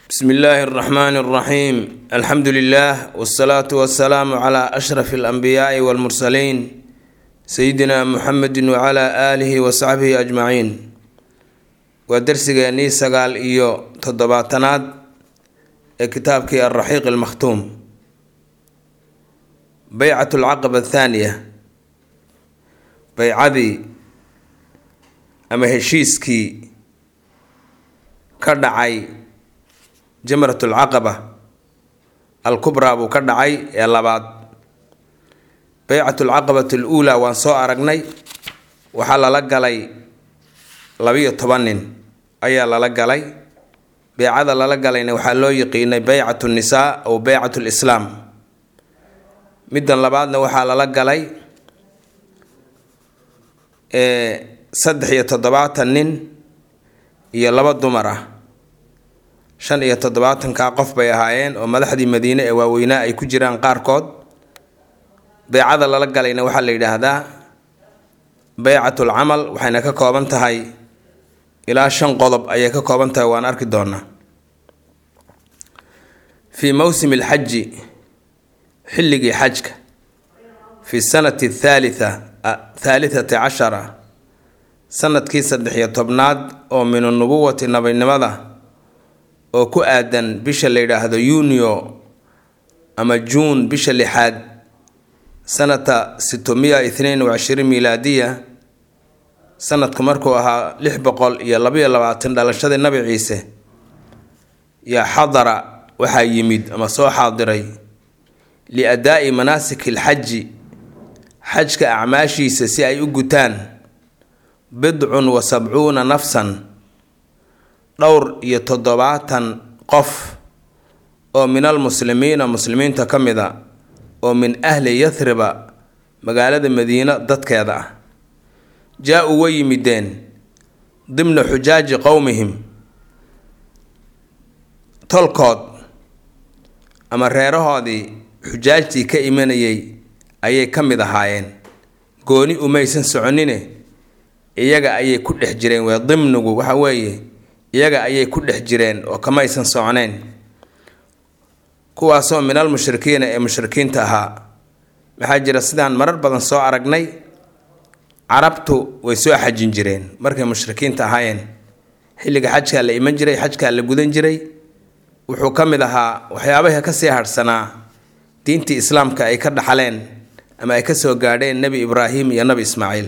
bsmi illaahi اraxmaan اraxiim alxamdu lilah wsalaatu wasalaamu cla ashraf اlanbiyaai wاlmursaliin sayidina muxamedi wcla aalihi wasaxbihi ajmaciin waa dersigeennii sagaal iyo toddobaatanaad ee kitaabkii alraxiiq almakhtuum beycat alcaqaba athaaniya beycadii ama heshiiskii ka dhacay jamrat alcaqaba alkubraa buu ka dhacay ee labaad beycat alcaqabat aluulaa waan soo aragnay waxaa lala galay labiyo toban nin ayaa lala galay beycada lala galayna waxaa loo yiqiinay beycat nisaa ow beycat lislaam middan labaadna waxaa lala galay saddex iyo toddobaatan nin iyo laba dumar ah shan iyo toddobaatankaa qof bay ahaayeen oo madaxdii madiine ee waaweynaa ay ku jiraan qaarkood beycada lala galayna waxaa la yidhaahdaa beycatul camal waxayna ka kooban tahay ilaa shan qodob ayay ka kooban tahay waan arki doonaa fii mowsimi alxaji xilligii xajka fi sanati athaalitha thaalitati cashara sanadkii saddex-iyo tobnaad oo min anubuwati nabinimada oo ku aadan bisha la yidhaahdo yuniyo ama juun bisha lixaad sanata sitomiya ithnain wacishriin milaadiya sanadku markuu ahaa lix boqol iyo labaiyo labaatan dhalashadii nabi ciise yaa xadara waxaa yimid ama soo xaadiray liadaa'i manaasiki alxaji xajka acmaashiisa si ay u gutaan bidcun wa sabcuuna nafsan dhowr iyo toddobaatan qof oo min almuslimiina muslimiinta ka mid a oo min ahli yathriba magaalada madiino dadkeeda ah jaa-uu way yimideen dimna xujaaji qowmihim tolkood ama reerahoodii xujaajtii ka imanayay ayay ka mid ahaayeen gooni umaysan soconine iyaga ayay ku dhex jireen wee dimnigu waxa weeye iyaga ayay ku dhex jireen oo kamaysan socneen kuwaasoo min almushrikiina ee mushrikiinta ahaa maxaa jira sidaan marar badan soo aragnay carabtu way soo xajin jireen markay mushrikiinta ahaayeen xilliga xajkaa la iman jiray xajkaa la gudan jiray wuxuu ka mid ahaa waxyaabaha kasii harhsanaa diintii islaamka ay ka dhaxaleen ama ay kasoo gaadheen nebi ibraahim iyo nebi ismaaciil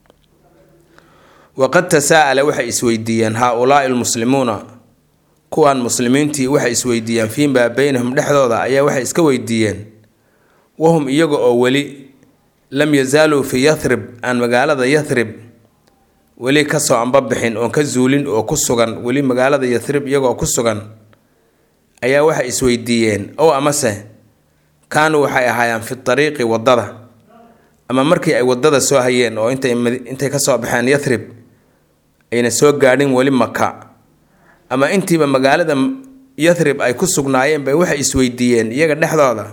waqad tasaa'ala waxay isweydiiyeen haa-ulaai almuslimuuna kuwan muslimiintii waxay isweydiiyeen fiimaa beynahum dhexdooda ayaa waxay iska weydiiyeen wahum iyaga oo weli lam yazaaluu fii yathrib aan magaalada yathrib weli kasoo ambabixin oon ka zuulin oo ku sugan weli magaalada yathrib iyagoo ku sugan ayaa waxay isweydiiyeen ow amase kaanuu waxay ahaayeen fi tariiqi waddada ama markii ay waddada soo hayeen oo intay intay kasoo baxeen yathrib ayna soo gaadhin weli maka ama intiiba magaalada yathrib ay ku sugnaayeen bay waxay isweydiiyeen iyaga dhexdooda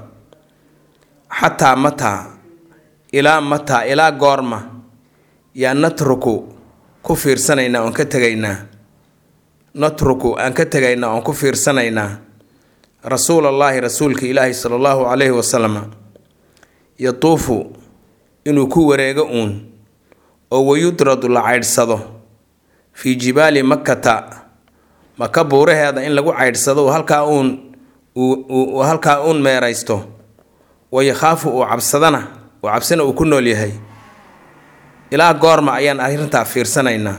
xataa mataa ilaa mataa ilaa goorma yaa natruku ku fiirsanaynaa oon ka tegaynaa natruku aan ka tegaynaa oon ku fiirsanaynaa rasuulallaahi rasuulka ilaahi sala allahu calayhi wasalam yatuufu inuu ku wareego uun oo wayudradu la caydhsado fii jibaali makkata maka buuraheeda in lagu caydhsado halkaa uun uu halkaa uun meeraysto wayakhaafu uu cabsadana uu cabsina uu ku nool yahay ilaa goorma ayaan arrintaa fiirsanaynaa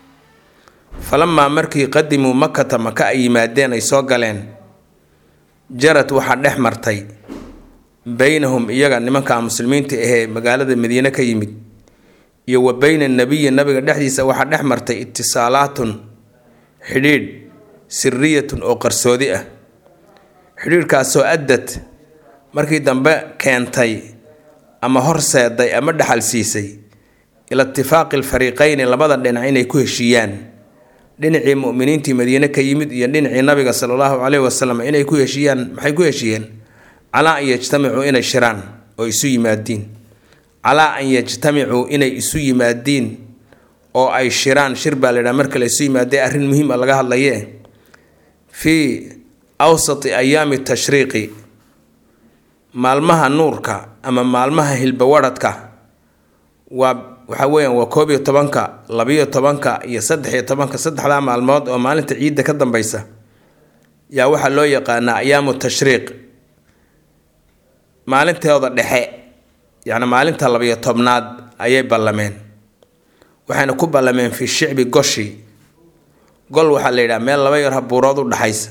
falamaa markii qadimuu makata maka ay yimaadeen ay soo galeen jarad waxaa dhex martay beynahum iyaga nimanka muslimiinta ahee magaalada madiine ka yimid iyo wa beyna nabiyi nabiga dhexdiisa waxaa dhex martay itisaalaatun xidhiidh siriyatun oo qarsoodi ah xidhiidhkaasoo addad markii dambe keentay ama horseeday ama dhexal siisay ila itifaaqi alfariiqeyni labada dhinac inay ku heshiiyaan dhinacii muminiintii madiine ka yimid iyo dhinacii nabiga sala allahu caleyhi wasalam inay ku heshiiyaan maxay ku heshiiyeen calaa an yajtamicuu inay shiraan oo isu yimaadiin calaa an yajtamicuu inay isu yimaadiin oo ay shiraan shir baa la yidhaha marka la isu yimaadee arrin muhiim a laga hadlaye fii awsati ayaami tashriiqi maalmaha nuurka ama maalmaha hilbawadhadka waa waxa weeyaan waa koob iyo tobanka labiyo tobanka iyo saddex iyo tobanka saddexdaa maalmood oo maalinta ciidda ka dambeysa yaa waxaa loo yaqaanaa ayaamu tashriiq maalintooda dhexe yacni maalinta labiyo tobnaad ayay ballameen waxayna ku ballameen fi shicbi goshi gol waxaa la yidhaha meel laba yar buurood u dhaxaysa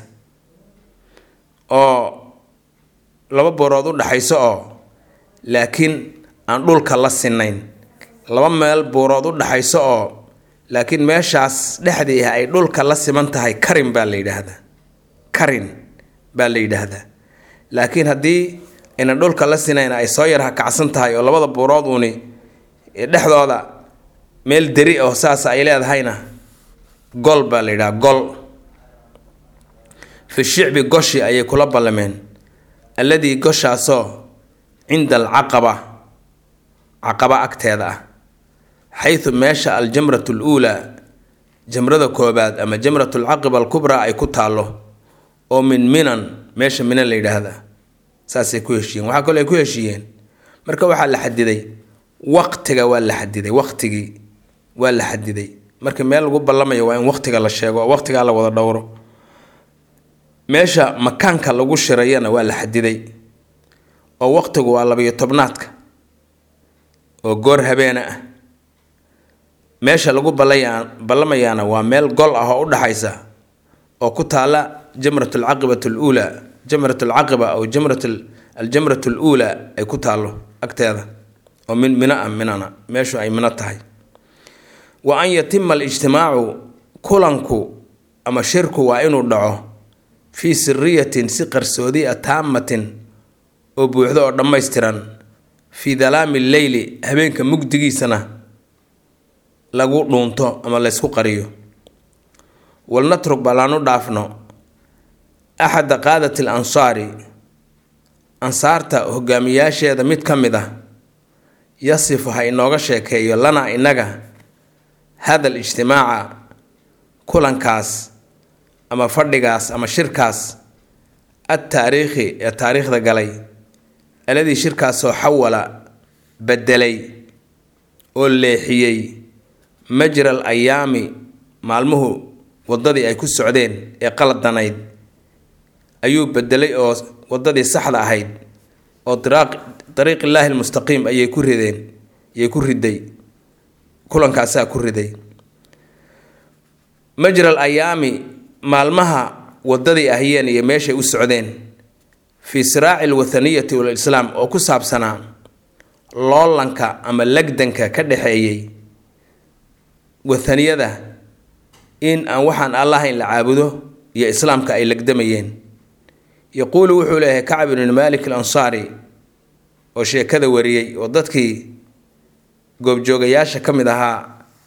oo laba buurood u dhaxayso oo laakiin aan dhulka la sinayn laba meel buurood u dhaxayso oo laakiin meeshaas dhexdii ah ay dhulka la siman tahay karin baa la yidhaahdaa karin baa la yidhaahdaa laakiin haddii aynan dhulka la sinayn ay soo yar hakacsan tahay oo labada buurood uuni dhexdooda meel deri oo saas ay leedahayna gol baa la yidhaha gol fi shicbi goshi ayay kula ballameen alladii goshaasoo cinda alcaqaba caqaba agteeda ah xaytu meesha aljamratu luulaa jamrada koobaad ama jamratu alcaqiba alkubraa ay ku taallo oo min minan meesha minan la yidhaahda saasay ku heshiiyeen waxaa kaloo ay ku heshiiyeen marka waxaa la xadiday waqtiga waa la xadiday waqtigii waa la xadiday marka meel lagu ballamayo waa in waqtiga la sheego oo waqtigaa la wada dhowro meesha makaanka lagu shirayana waa la xadiday oo waqtigu waa labiyo tobnaadka oo goor habeena ah meesha lagu ballaya ballamayaana waa meel gol ah oo u dhaxaysa oo ku taala jamrat alcaqibat aluulaa jamrat alcaqiba aw jamrat aljamrat aluulaa ay ku taallo agteeda oo min mina ah minana meeshu ay mino tahay wa an yatima alijtimaacu kulanku ama shirku waa inuu dhaco fii siriyatin si qarsoodi a taamatin oo buuxdo oo dhammaystiran fii dalaami lleyli habeenka mugdigiisana lagu dhuunto ama laysku qariyo walnatrug ballaanu dhaafno axada qaadati al ansaari ansaarta hogaamiyaasheeda mid ka mid ah yasifu ha inooga sheekeeyo lanaa innaga hada al ijtimaaca kulankaas ama fadhigaas ama shirkaas adtaariikhi ee taariikhda galay aladii shirkaasoo xawala bedelay oo leexiyey majra al ayaami maalmuhu waddadii ay ku socdeen ee qaladanayd ayuu bedelay oo waddadii saxda ahayd oo dariiqillaahi almustaqiim ayay ku rideen ayay ku riday kulankaasaa ku riday majra al ayaami maalmaha waddadii ahiyeen iyo meeshay u socdeen fii siraaci alwathaniyati walislaam oo ku saabsanaa loolanka ama lagdanka ka dhexeeyey wathaniyada in aan waxaan allahayn la caabudo iyo islaamka ay lagdamayeen yaquulu wuxuu leeyahay kacb ibnu maalik alansaari oo sheekada wariyey oo dadkii goobjoogayaasha ka mid ahaa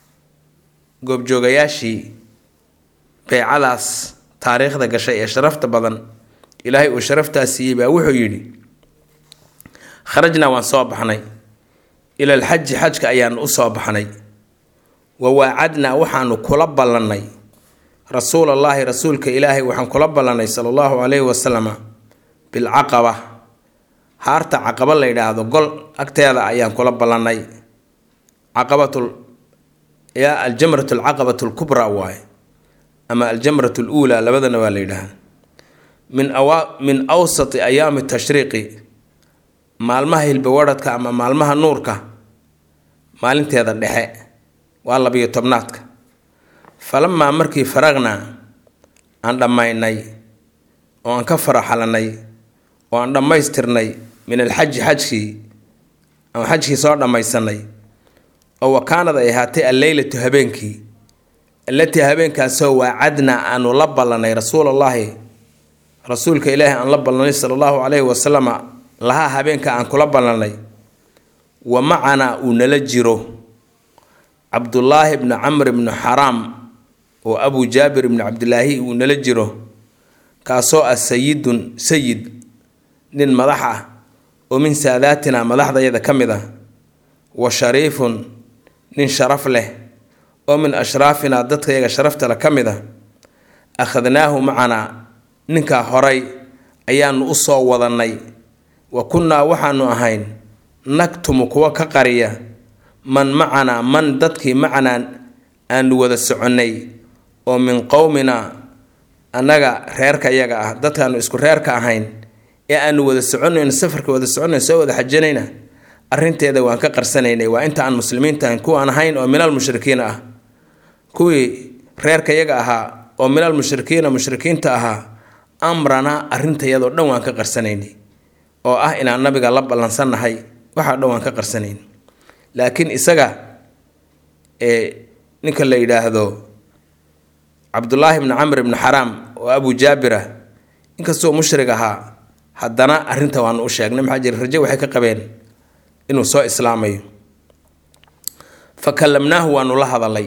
goobjoogayaashii beycadaas taariikhda gashay ee sharafta badan ilaahay uu sharaftaa siiyey baa wuxuu yidhi kharajnaa waan soo baxnay ila alxaji xajka ayaanu u soo baxnay wa waacadnaa waxaanu kula ballannay rasuulallaahi rasuulka ilaahay waxaan kula ballannay sala allahu calayhi wasalama bilcaqaba haarta caqaba la yidhaahdo gol agteeda ayaan kula ballannay caqabatul yaa aljamratu alcaqabatu alkubraa waaye ama aljamratu aluulaa labadana waa la yidhaahda min awa min awsati ayaami tashriiqi maalmaha hilbawadhadka ama maalmaha nuurka maalinteeda dhexe waa labiyo tobnaadka falamaa markii faraqnaa aan dhammaynay oo aan ka faraxalanay oo aan dhammaystirnay min alxaji xajkii ama xajkii soo dhammaysanay oo wakaanad ay ahaatay alleylatu habeenkii allatii habeenkaasoo waacadnaa aanu la ballanay rasuulallaahi rasuulka ilaahi aan la ballanay sala allahu calayhi wasalama lahaa habeenka aan kula ballanay wa macanaa uu nala jiro cabdullaahi bni camr bni xaraam oo abu jaabir ibni cabdilaahi uu nala jiro kaasoo ah sayidun sayid nin madax ah oo min saadaatina madaxdayada ka mid ah wa shariifun nin sharaf leh oo min ashraafinaa dadkayaga sharaftale ka mid ah akhadnaahu macanaa ninkaa horay ayaanu u soo wadannay wa kunnaa waxaanu ahayn naktumu kuwa ka qariya man macanaa man dadkii macanaa aanu wada soconnay oo min qowmina annaga reerka yaga ah dadkaanu isku reerka ahayn ee aanu wada soconayno safarka wada soconayno soo wada xajanayna arrinteeda waan ka qarsanaynay waa inta aan muslimiinta ahayn kuwaan ahayn oo minal mushrikiina ah kuwii reerka yaga ahaa oo minal mushrikiina mushrikiinta ahaa amrana arrintayadoo dhan waan ka qarsanaynay oo ah inaan nabiga la ballansannahay waxaa dhan waan ka qarsanayn laakiin isaga ee ninka la yidhaahdo cabdulaahi bni camr ibni xaraam oo abu jaabira inkastoo mushrig ahaa haddana arrinta waanu u sheegnay maxaa jira raje waxay ka qabeen inuu soo islaamayo fa kallamnaahu waanu la hadalay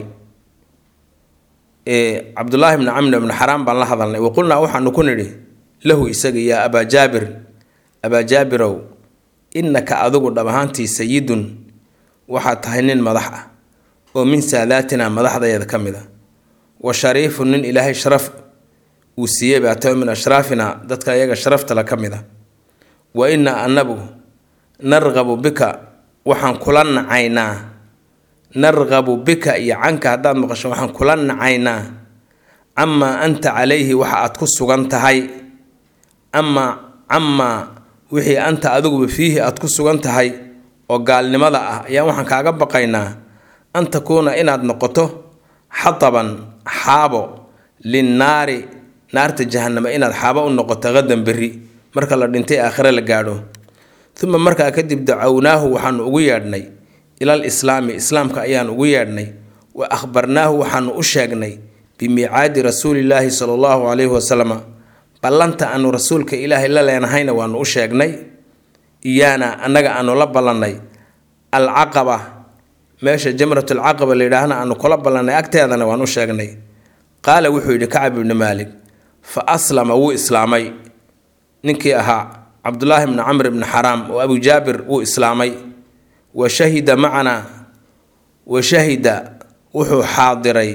cabdulaahi bni camr ibni xaraam baan la hadalnay wa qulnaa waxaanu ku nidhi lahu isaga yaa abaa jaabir abaa jaabirow innaka adigu dhab ahaantii sayidun waxaad tahay nin madax ah oo min saadaatina madaxdayeeda ka mid a wa shariifun nin ilaahay sharaf uu siiyey baa tahay min ashraafina dadka iyaga sharaftale ka mid a wa innaa annagu narqabu bika waxaan kula nacaynaa narqabu bika iyo canka haddaad maqasho waxaan kula nacaynaa camaa anta calayhi waxa aad ku sugan tahay amaa camaa wixii anta adiguba fiihi aad ku sugan tahay oo gaalnimada ah ayaa waxaan kaaga baqaynaa an takuuna inaad noqoto xataban xaabo linnaari naarta jahanamo inaad xaabo u noqoto qadan berri marka la dhintay aakhire la gaadho uma markaa kadib dacownaahu waxaanu ugu yeedhnay ilal islaami islaamka ayaan ugu yeedhnay wa akhbarnaahu waxaanu u sheegnay bimiicaadi rasuulillaahi sala allahu calayhi wasalama ballanta aanu rasuulka ilaahay la leenahayna waanu u sheegnay iyaana annaga aanu la ballannay alcaqaba meesha jamratulcaqaba la yidhaahna aanu kula ballannay agteedana waan u sheegnay qaala wuxuu yidhi kacab ibni maalik fa aslama wuu islaamay ninkii ahaa cabdulaahi bni camr ibni xaraam oo abu jaabir wuu islaamay wa shahida macanaa wa shahida wuxuu xaadiray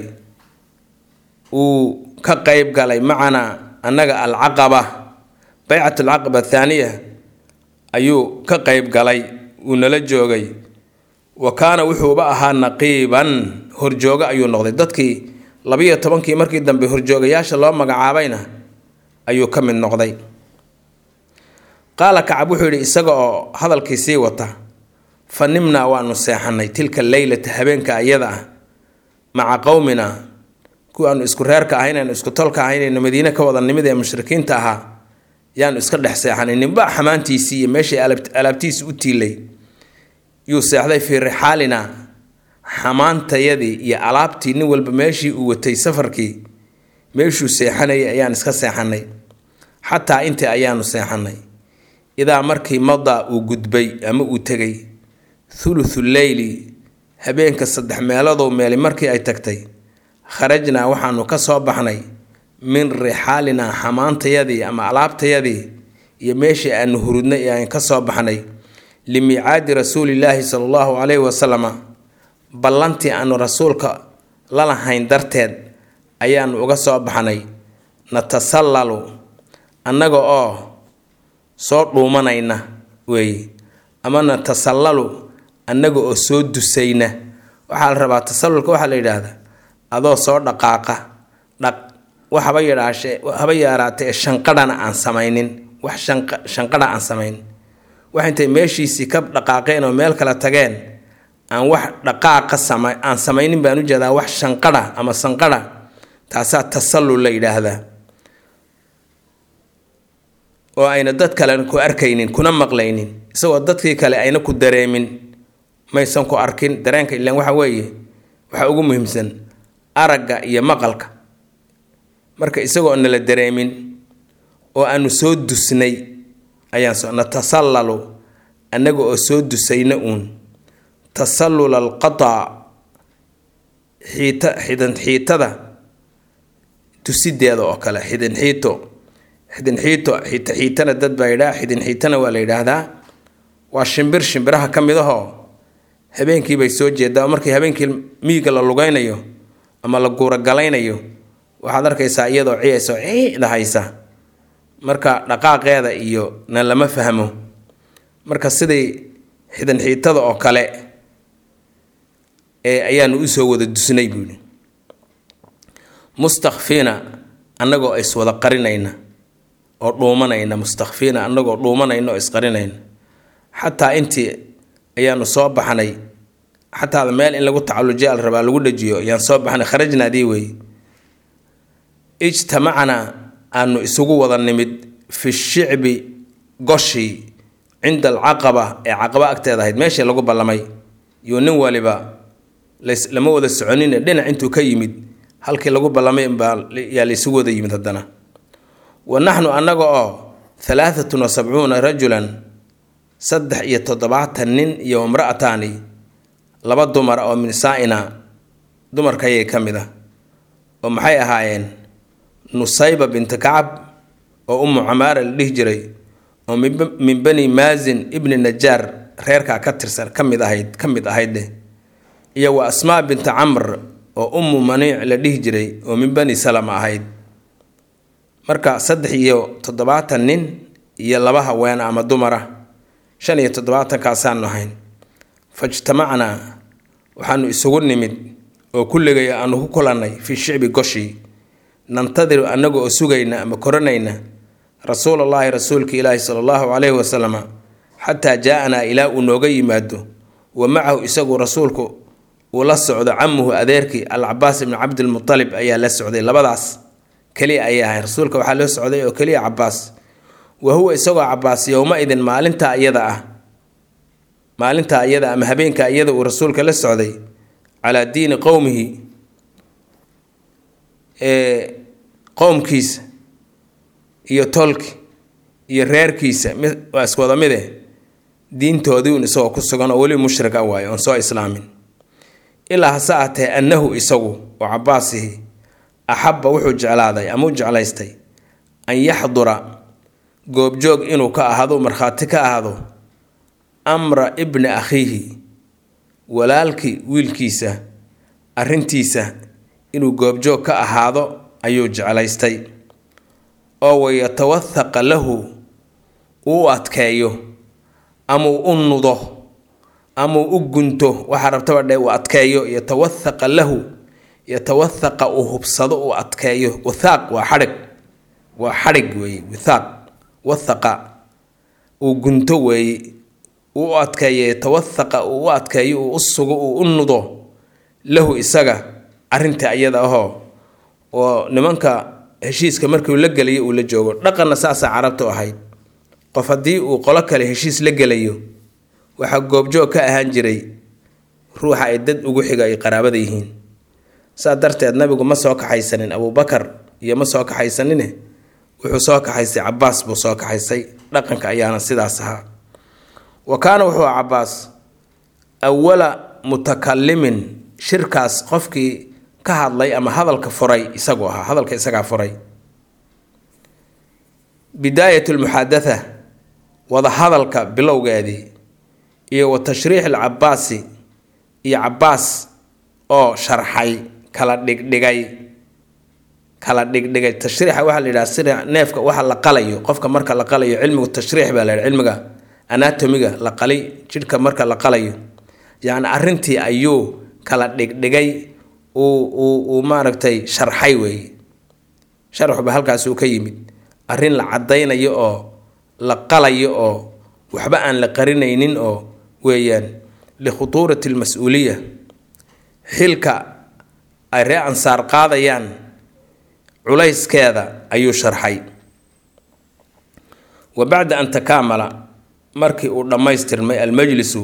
uu ka qeyb galay macanaa annaga alcaqaba baycat alcaqaba athaaniya ayuu ka qeyb galay wuu nala joogay wa kaana wuxuuba ahaa naqiiban horjoogo ayuu noqday dadkii labiyo tobankii markii dambe horjoogayaasha loo magacaabayna ayuu ka mid noqday qaala kacab wuxuu yidhi isaga oo hadalkii sii wata fa nimnaa waanu seexanay tilka leylata habeenka ayada ah maca qowmina kuwa aanu isku reerka ahayn aanu isku tolka ahaynayno madiine ka wada nimid ee mushrikiinta ahaa yaanu iska dhex seexanay ninba xamaantiisii iyo meeshii alaabtiisi u tiilay yuu seexday fii rixaalina xamaantayadii iyo alaabtii nin walba meeshii uu watay safarkii meeshuu seexanayay ayaan iska seexanay xataa intii ayaanu seexanay idaa markii madaa uu gudbay ama uu tegay thuluthu leyli habeenka saddex meelodow meeli markii ay tagtay kharajnaa waxaanu ka soo baxnay min rixaalinaa xamaantayadii ama alaabtayadii iyo meeshii aanu hurudnay ee aan ka soo baxnay limiicaadi rasuulillaahi sala allahu calayhi wasalama ballantii aanu rasuulka la lahayn darteed ayaanu uga soo baxnay natasallalu annaga oo soo dhuumanayna weeye ama natasallalu annaga oo soo dusayna waxaa la rabaa tasallulka waxaa la yidhaahdaa adoo soo dhaqaaqa dhaq wax haba yadhaashe haba yaaraatee shanqadhana aan samaynin wax shanqadha aan samayn wax intay meeshiisii ka dhaqaaqeen oo meel kale tageen aan wax dhaqaaqa sama aan samaynin baan u jeedaa wax shanqadha ama sanqadha taasaa tasallul la yidhaahdaa oo ayna dad kale ku arkaynin kuna maqlaynin isagoo dadkii kale ayna ku dareemin maysan ku arkin dareenka ilaan waxa weeye waxaa ugu muhiimsan aragga iyo maqalka marka isagoo nala dareemin oo aanu soo dusnay ayaan so natasallalu annaga oo soo dusayna uun tasallul alqataa xiita xidan xiitada tusideeda oo kale xidin xiito xidin xiito xiita xiitana dad baa yidhaha xidin xiitana waa la yidhaahdaa waa shimbir shimbiraha ka mid ahoo habeenkii bay soo jeedaa oo markii habeenkii miyiga la lugaynayo ama la guuragalaynayo waxaad arkaysaa iyadoo ciyayso ciida haysa marka dhaqaaqeeda iyo na lama fahmo marka sidai xidan xiitada oo kale ee ayaanu usoo wada dusnay buuhi mustakfiina annagoo iswada qarinayna oo dhuumanayna mustakfiina annagoo dhuumanayna oo isqarinayna xataa intii ayaanu soo baxnay xataada meel in lagu tacallujiya al rabaa lagu dhajiyo ayaan soo baxnay kharajnaadii wey ijtamacnaa aanu isugu wada nimid fi shicbi goshii cinda alcaqaba ee caqaba agteeda ahayd meeshii lagu ballamay iyo nin waliba lama wada soconine dhinac intuu ka yimid halkii lagu ballamay baa yaa laysugu wada yimid haddana wa naxnu annaga oo halaaatun wa sabcuuna rajulan saddex iyo toddobaatan nin iyo imra'ataani laba dumar oo min saa-ina dumarkayay ka mid ah oo maxay ahaayeen nusayba binti kacab oo umu camaara la dhihi jiray oo min bani maasin ibni najaar reerkaa ka tirsan ka mid ahayd ka mid ahaydeh iyo wa asmaa binti camr oo ummu maniic la dhihi jiray oo min bani salama ahayd marka saddex iyo toddobaatan nin iyo laba haween ama dumara shan iyo toddobaatankaasaan ahayn fajtamacnaa waxaanu isugu nimid oo kulligay aanu ku kulannay fii shicbi goshii nantadiru annaga oo sugayna ama koranayna rasuul allaahi rasuulka ilaahi sala allahu calayhi wasalama xataa jaa-anaa ilaa uu nooga yimaado wa macahu isagu rasuulku uu la socdo camuhu adeerkii alcabaas ibni cabdilmutalib ayaa la socday labadaas keliya ayay ahayn rasuulka waxaa loo socday oo keliya cabaas wa huwa isagoo cabaas yowma idin maalintaa iyada ah maalintaa iyada ama habeenkaa iyada uu rasuulka la socday calaa diini qowmihi ee qowmkiisa iyo tolki iyo reerkiisa waa iswada mide diintoodii un isagoo ku sugan oo weli mushrik a waayo oon soo islaamin ilaa hase ahtee annahu isagu oo cabaasihi axabba wuxuu jeclaaday ama u jeclaystay an yaxdura goobjoog inuu ka ahaado markhaati ka ahaado amra ibni akhiihi walaalkii wiilkiisa arrintiisa inuu goobjoog ka ahaado ayuu jeclaystay oo wayatawathaqa lahu uu adkeeyo ama uu u nudo ama uu u gunto waxaa rabtaba dhe uu adkeeyo yatawathaqa lahu yatawathaqa uu hubsado uu adkeeyo wathaaq waa xadhig waa xadhig weeye wathaaq wathaqa uu gunto weeye uu u adkeeyo yatawathaqa uu u adkeeyo uu u sugo uu u nudo lahu isaga arrinta iyada ahoo oo nimanka heshiiska markuu la gelayo uu la joogo dhaqanna saasaa carabtu ahayd qof haddii uu qolo kale heshiis la gelayo waxaa goobjoog ka ahaan jiray ruuxa ay dad ugu xiga ay qaraabada yihiin saa darteed nabigu ma soo kaxaysanin abuubakar iyo ma soo kaxaysanine wuxuu soo kaxaysay cabaas buu soo kaxaysay dhaqanka ayaana sidaas ahaa wa kaana wuxuu aha cabaas awala mutakalimin shirkaas qofkii ka hadlay ama hadalka furay isagu ahaa hadalka isagaa furay bidaayat lmuxaadatha wada hadalka bilowgeedii iyo wa tashriix alcabaasi iyo cabaas oo sharxay kala dhigdhigay kala dhigdhigay tashriixa waxaa la yidhaha sida neefka waxa la qalayo qofka marka la qalayo cilmigu tashriix baa la yidhaha cilmiga anatomiga la qalay jidhka marka la qalayo yacni arrintii ayuu kala dhigdhigay uu uu uu maaragtay sharxay weeye sharxuba halkaasuu ka yimid arrin la caddaynayo oo la qalayo oo waxba aan la qarinaynin oo weeyaan likhutuurati almas-uuliya xilka ay ree ansaar qaadayaan culayskeeda ayuu sharxay wa bacda an takaamala markii uu dhammaystirmay almajlisu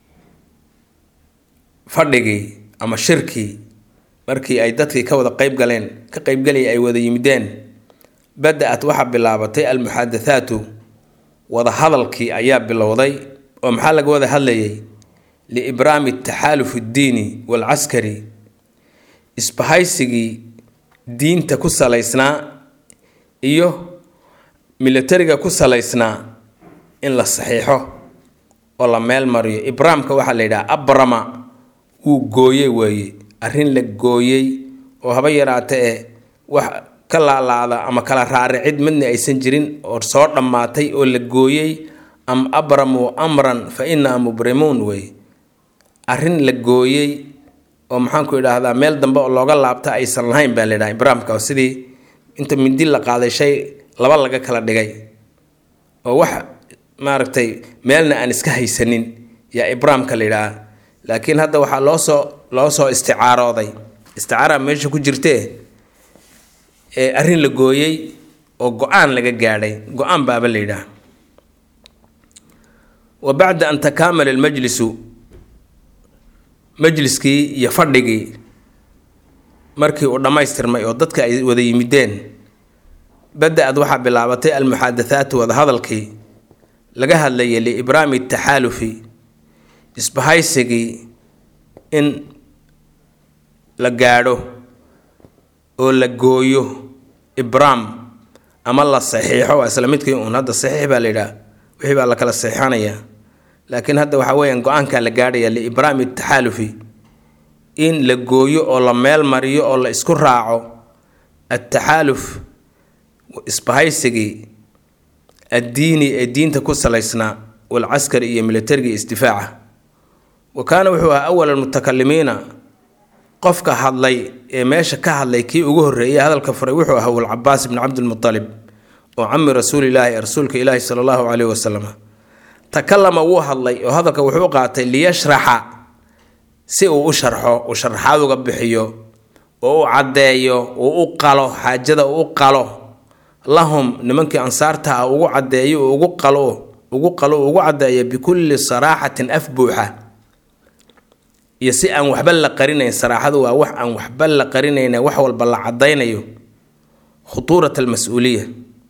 fadhigii ama shirkii markii ay dadkii ka wada qeyb galeen ka qeybgalaya ay wada yimideen bada-at waxaa bilaabatay almuxadathaatu wada hadalkii ayaa bilowday oo maxaa laga wada hadlayay liibraami taxaaluf addiini waalcaskari isbahaysigii diinta ku salaysnaa iyo militariga ku salaysnaa in la saxiixo oo la meel mariyo ibraamka waxaa la yidhaha abrama wuu gooyey weeye arrin la gooyey oo haba yaraata ee wax ka laalaada ama kala raaricid midna aysan jirin oo soo dhammaatay oo la gooyey am abramuu amran fa innaa mubrimuun wey arrin la gooyey oo maxaanku idhaahdaa meel dambe oo looga laabta aysan lahayn baa layidhaha ibraamka oo sidii inta mindi la qaaday shay laba laga kala dhigay oo wax maaragtay meelna aan iska haysanin yaa ibraamka la yidhaha laakiin hadda waxaa loo soo loo soo isticaarooday isticaara meesha ku jirtee ee arrin la gooyey oo go-aan laga gaadhay go-aan baaba la yidhaha wa bacda an takaamala almajlisu majliskii iyo fadhigii markii uu dhammaystirmay oo dadka ay wada yimideen bada-ad waxaa bilaabatay almuxaadathaatu wadahadalkii laga hadlayay liibraami taxaalufi isbahaysigii in la gaadho oo la gooyo ibraam ama la saxiixo waa isla midkii uun hadda saxiix baa la yidhaha wixii baa la kala saxiixanayaa laakiin hadda waxaa weeyaan go-aankaa la gaadhaya liibraami taxaalufi in la gooyo oo la meel mariyo oo la isku raaco ataxaaluf isbahaysigii addiini ee diinta ku salaysnaa walcaskari iyo militarigii isdifaaca wa kaana wuxuu ahaa awal almutakalimiina qofka hadlay ee meesha ka hadlay kii ugu horreeyay hadalka furay wuxuu ahaa walcabaas ibni cabdilmutalib oo cami rasuulilaahi ee rasuulka ilaahi sala allahu caleyhi wasalam takalama wuu hadlay oo hadalka wuxuu qaatay liyashraxa si uu u sharxo uu sharaxaad uga bixiyo oo u caddeeyo uu u qalo xaajada uu u qalo lahum nimankii ansaarta ah ugu caddeeyo uu ugu qalo ugu qalo uu ugu caddeeyo bikulli saraaxatin af buuxa iyo si aan waxba la qarinayn saraaxadu waa wax aan waxba la qarinayna wax walba la caddaynayo khutuurat almas-uuliya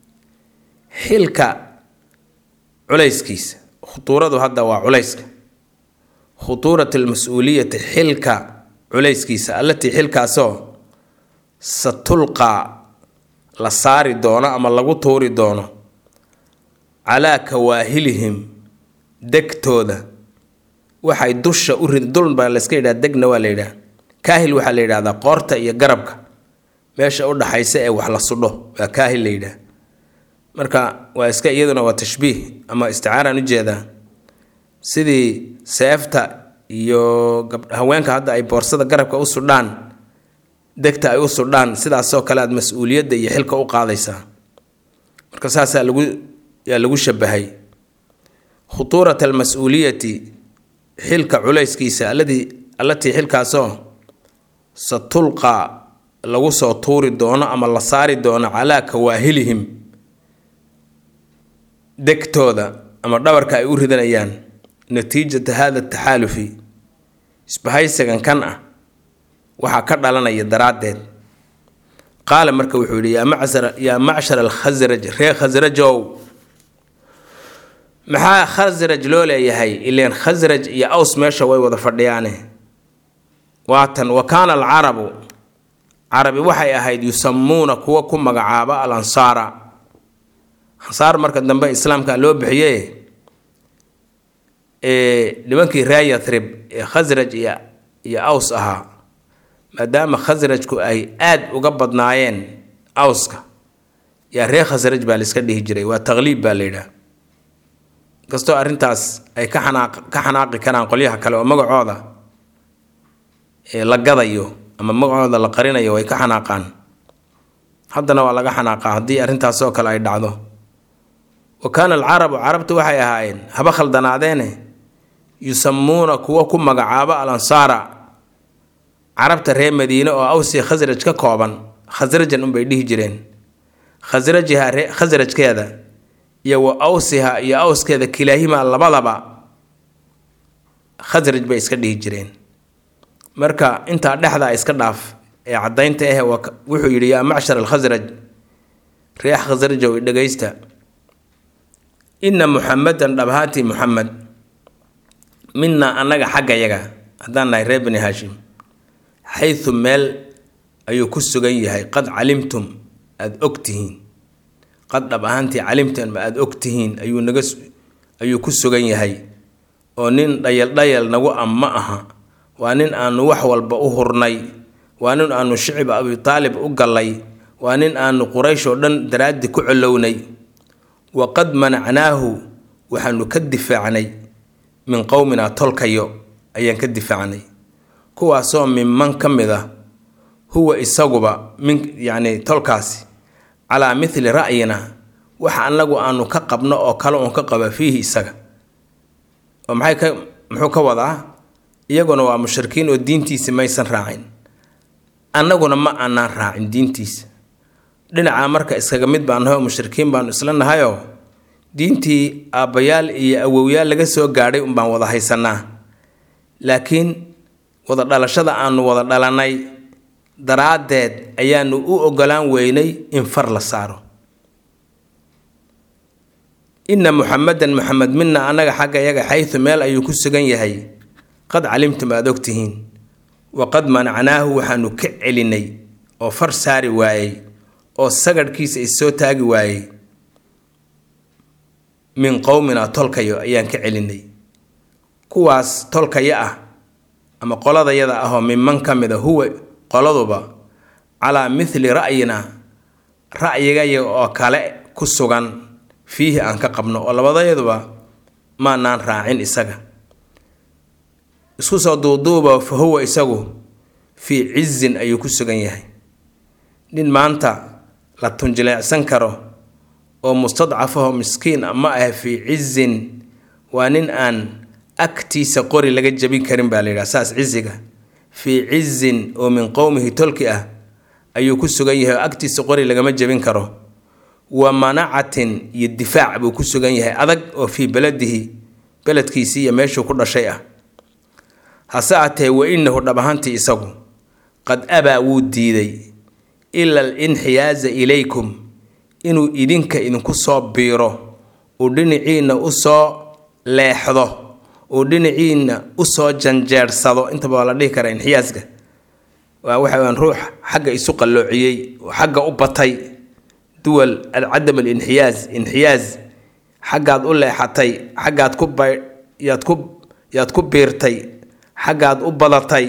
xilka culayskiisa khutuuradu hadda waa culayska khutuurat almas-uuliyati xilka culayskiisa allatii xilkaasoo satulqaa la saari doono ama lagu tuuri doono calaa kawaahilihim degtooda waxay dusha u rid dul baa layska yidhaha degna waa la yidhaha kaahil waxaa la yidhahdaa qoorta iyo garabka meesha u dhaxaysa ee wax la sudho waa kaahil la yidhaha marka waa iska iyaduna waa tashbiih ama isticaaraan ujeedaa sidii seefta iyo haweenka hadda ay boorsada garabka u sudhaan degta ay u sudhaan sidaasoo kale aad mas-uuliyadda iyo xilka u qaadaysaa marka saasaa lagu yaa lagu shabahay khutuurat almas-uuliyati xilka culayskiisa alladii allatii xilkaasoo satulqa lagu soo tuuri doono ama la saari doono calaa kawaahilihim degtooda ama dhabarka ay u ridanayaan natiijata hada taxaalufi isbahaysigan kan ah waxaa ka dhalanaya daraaddeed qaala marka wuxuu yihi yaa macshar alkhasraj reer khasrajow maxaa khasraj loo leeyahay ileen khasraj iyo aws meesha way wada fadhiyaane waatan wa kaana alcarabu carabi waxay ahayd yusamuuna kuwa ku magacaaba al ansaara ansaar marka dambe islaamka loo bixiye nimankii ree yathrib ee khasraj iyo iyo aws ahaa maadaama khasrajku ay aad uga badnaayeen awska yaa ree khasraj baa laiska dhihi jiray waa taqliib baa la yidhaah kastoo arrintaas ay ka xanaaq ka xanaaqi karaan qolyaha kale oo magacooda la gadayo ama magacooda la qarinayo way ka xanaaqaan haddana waa laga xanaaqaa haddii arrintaasoo kale ay dhacdo wa kaana alcarabu carabtu waxay ahaayeen haba khaldanaadeene yusamuuna kuwa ku magacaabo al ansaara carabta reer madiine oo awsi khasraj ka kooban khasrajan unbay dhihi jireen khasrajiha ree khasrajkeeda iyo wa awsiha iyo awskeeda kilaahimaa labadaba khasraj bay iska dhihi jireen marka intaa dhexdaa iska dhaaf ee caddaynta ah wuxuu yidhi yaa macshar alkhasraj reex khasrajow dhegaysta inna muxamedan dhabhaati muxamed minaa annaga xaggayaga haddaan nahay reer bani haashim xaysu meel ayuu ku sugan yahay qad calimtum aada og tihiin qad dhab ahaantii calimtan ma aada og tihiin ayuu naga ayuu ku sugan yahay oo nin dhayal dhayal nagu am ma aha waa nin aanu wax walba u hurnay waa nin aanu shicib abi taalib u gallay waa nin aanu quraysh oo dhan daraaddi ku colownay waqad manacnaahu waxaanu ka difaacnay min qowminaa tolkayo ayaan ka difaacnay kuwaasoo minman ka mid ah huwa isaguba min yacni tolkaasi calaa mithli ra'yina waxa annagu aanu ka qabno oo kale uun ka qaba fiihi isaga oo maxay ka muxuu ka wadaa iyaguna waa mushrikiin oo diintiisa maysan raacin annaguna ma aanaan raacin diintiisa dhinacaa marka iskaga mid baan nahay oo mushrikiin baanu isla nahayoo diintii aabbayaal iyo awowyaal laga soo gaadhay unbaan wada haysanaa laakiin wada dhalashada aanu wada dhalannay daraaddeed ayaanu u ogolaan weynay in far la saaro inna muxamedan muxamed mina annaga xagga yaga xaytu meel ayuu ku sugan yahay qad calimtum aada ogtihiin waqad manacnaahu waxaanu ka celinay oo far saari waayey oo sagarhkiisa issoo taagi waayey min qowmina tolkayo ayaan ka celinay kuwaas tolkaya ah ama qoladayada ahoo minman ka mid a huwa qoladuba calaa mithli ra'yina ra'yigayaga oo kale ku sugan fiihi aan ka qabno oo labadayaduba maanaan raacin isaga isku soo duuduuba fa huwa isagu fii cizin ayuu ku sugan yahay nin maanta la tunjileecsan karo oo mustadcafaho miskiin ma ah fii cizin waa nin aan agtiisa qori laga jabin karin baa la yidhaha saas ciziga fii cizin oo min qowmihi tolki ah ayuu ku sugan yahay oo agtiisa qori lagama jabin karo wa manacatin iyo difaac buu ku sugan yahay adag oo fii beladihi beledkiisii iyo meeshuu ku dhashay ah hase atee wa inahu dhab ahaantii isagu qad abaa wuu diiday ila alinxiyaaza ilaykum inuu idinka idinku soo biiro uu dhinaciinna usoo leexdo uu dhinaciinna usoo janjeersado intaba waa la dhihi karaa inxiyaaska waa waxa weyaan ruux xagga isu qalloociyey oo xagga u batay duwal cadam alinxiyaaz inxiyaaz xaggaad u leexatay xaggaad ku bay yaad ku yaad ku biirtay xaggaad u badatay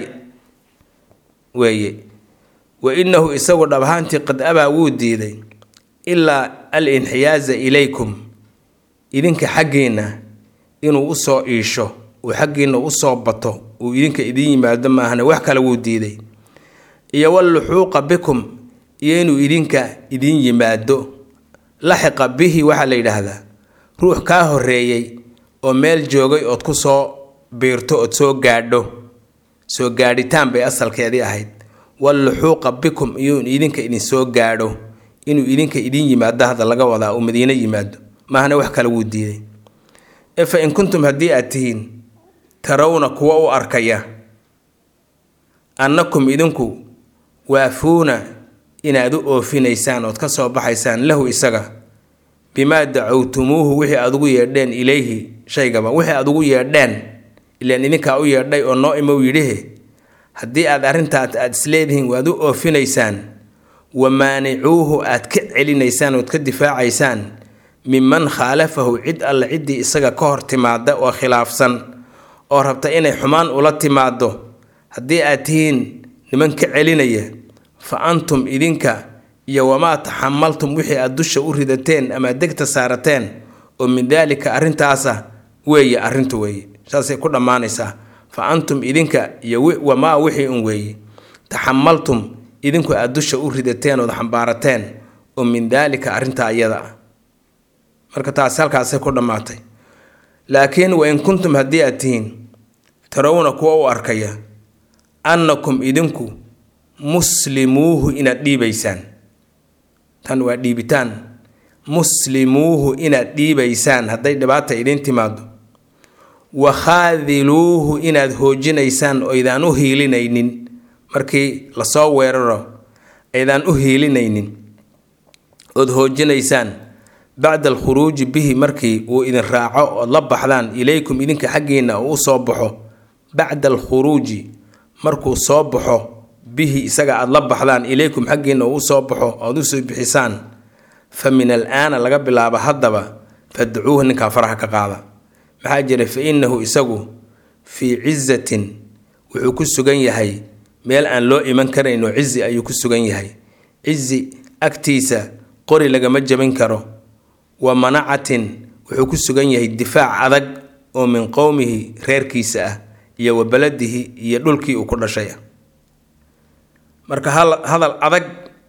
weeye wa inahu isagu dhab ahaantii qad abaa wuu diiday ilaa alinxiyaaza ilaykum idinka xaggiinna inuu usoo iisho uu xaggiinna usoo bato uu idinka idiin yimaado maahna wax kale wuu diiday iyo walluxuuqa bikum iyo inuu idinka idiin yimaado laxiqa bihi waxaa la yidhaahdaa ruux kaa horeeyey oo meel joogay ood ku soo biirto ood soo gaadho soo gaadhitaan bay asalkeedii ahayd walluxuuqa bikum iyo idinka idinsoo gaadho inuu idinka idiin yimaado hadda laga wadaa uu madiino yimaado maahna wax kale wuu diiday ee fa in kuntum haddii aad tihiin tarawna kuwa u arkaya annakum idinku waafuuna inaad u oofinaysaan ood ka soo baxaysaan lahu isaga bimaa dacowtumuuhu wixii aad ugu yeedheen ilayhi shaygaba wixii aad ugu yeedheen ilaan idinkaa u yeedhay oo noo imow yidhihe haddii aad arrintaas aad isleedihiin waad u oofinaysaan wa maanicuuhu aad ka celinaysaan ood ka difaacaysaan minman khaalafahu cid alle ciddii isaga ka hor timaada oo khilaafsan oo rabta inay xumaan ula timaado haddii aad tihiin niman ka celinaya fa antum idinka iyo wamaa taxamaltum wixii aad dusha u ridateen ama degta saarateen oo min daalika arrintaasa weeye arrintu weeye saasay ku dhammaanaysaa fa antum idinka iyo wamaa wixii un weeye taxamaltum idinku aad dusha u ridateen ood xambaarateen oo min daalika arrintaa ayada ah marka taasi halkaasay ku dhammaatay laakiin wa in kuntum haddii aad tihiin tarawna kuwa u arkaya annakum idinku muslimuuhu inaad dhiibaysaan tan waa dhiibitaan muslimuuhu inaad dhiibaysaan hadday dhibaata idiin timaado wa khaadiluuhu inaad hoojinaysaan oo aydaan u hiilinaynin markii lasoo weeraro aydaan u hiilinaynin ood hoojinaysaan bacda alkhuruuji bihi markii uu idin raaco ood la baxdaan ilaykum idinka xaggiinna uu usoo baxo bacda alkhuruuji markuu soo baxo bihi isaga aada la baxdaan ilaykum xaggiinna uu usoo baxo ood usoo bixisaan fa min alaana laga bilaabo haddaba fadcuuhu ninkaa faraha ka qaada maxaa jira fa innahu isagu fii cizatin wuxuu ku sugan yahay meel aan loo iman karayno cizi ayuu ku sugan yahay cizi agtiisa qori lagama jebin karo wa manacatin wuxuu ku sugan yahay difaac adag oo min qowmihi reerkiisa ah iyo wa beladihi iyo dhulkii uu ku dhashay ah marka hadal adag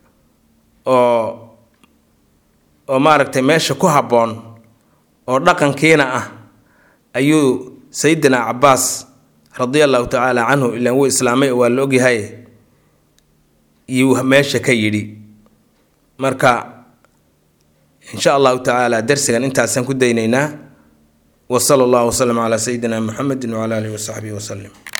oo oo maaragtay meesha ku habboon oo dhaqankiina ah ayuu sayidina cabaas radia allahu tacaala canhu ilaan wuu islaamay waa la ogyahay iyuu meesha ka yidhi marka insha allahu tacaala darsigan intaasaan ku daynaynaa wa sala allahu wasalam calaa sayidina muxamedi wacala alihi wasaxbihi wasalim